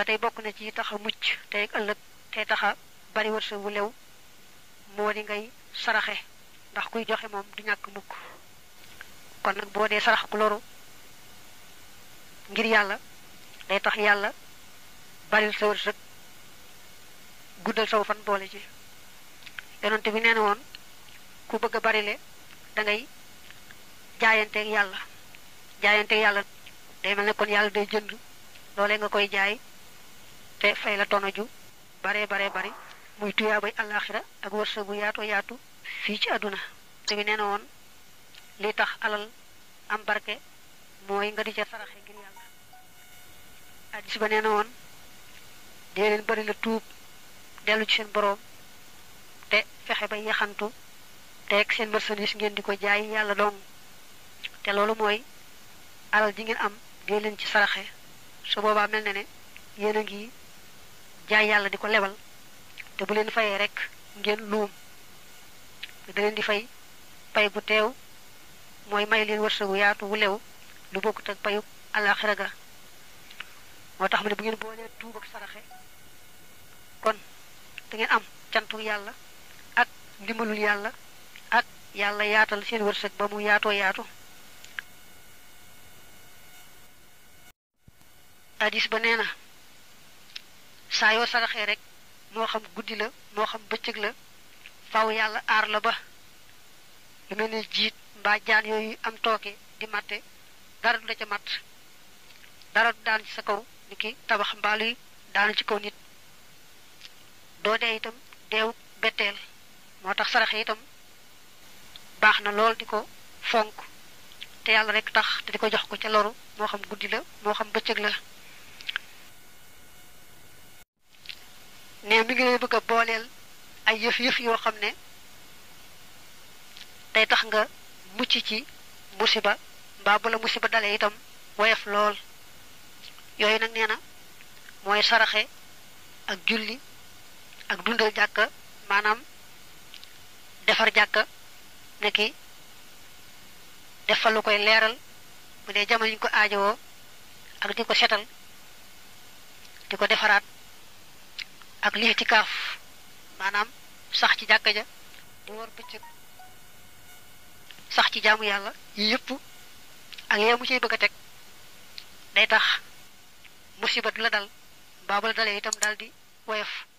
ba tey bokk na ci tax a mucc tey ëllëg tey tax a bari wërsëg wu lew moo di ngay saraxe ndax kuy joxe moom du ñàkk mukk kon nag boo dee sarax ku loru ngir yàlla day tax yàlla baril sa wërsëg guddal saw fan boole ci yonente bi nee na woon ku bëgg a barile da ngay jaayanteeg yàlla jaayanteeg yàlla day mel ne kon yàlla day jënd loolee nga koy jaay te fay la tono ju bare bare bari muy tuyaa bay àllaaxira ak wërsëg bu yaatu yaatu fii ci àdduna te bi nee na woon li tax alal am barke mooy nga di ca saraxe ngir yàlla addis ba nee na woon dee leen bari la tuub dellu ci seen boroom te fexe ba yaxantu te ak seen marchandise ngeen di ko jaay yàlla dong te loolu mooy alal ji ngeen am dee leen ci saraxe su boobaa mel na ne yéen a ngi jaay yàlla di ko lebal te bu leen fayee rek ngeen luum da leen di fay pay gu teew mooy may leen wërsëgu yaatu wu lew lu bokkut ak payu àllaaxira ga moo tax mu ne bu ngeen boolee tuub ak saraxe kon da ngeen am cantu yàlla ak ndimbalul yàlla ak yàlla yaatal seen wërsëg ba mu yaatoo yaatu hadis ba nee na saa yoo saraxee rek moo xam guddi la moo xam bëccëg la faw yàlla aar la ba lu mel ne jiit mbaa jaan yooyu am tooke di matte dara du la ca matt dara du daan ci sa kaw ni ki tabax mbaaluy daanu ci kaw nit doo dee itam deewu betteel moo tax saraxe itam baax na lool di ko fonk te yàlla rek tax te di ko jox ko ca loru moo xam guddi la moo xam bëccëg la ne mi ngi lay bëgg a booleel ay yëf yëf yoo xam ne day tax nga mucc ci musiba mbaa bu la musiba dalee itam woyof lool yooyu nag nee na mooy saraxe ak julli ak dundal jàkka maanaam defar jàkka ne ki def fa lu koy leeral bu dee jamono ñu ko aajowoo ak di ko setal di ko defaraat ak lii ci kaaf maanaam sax ci jàkka ja di war bëccëg sax ci jaamu yàlla yi yëpp ak yee mu ciy bëgg a teg day tax musiba du la dal mbaa bu la dalee itam daal di woyof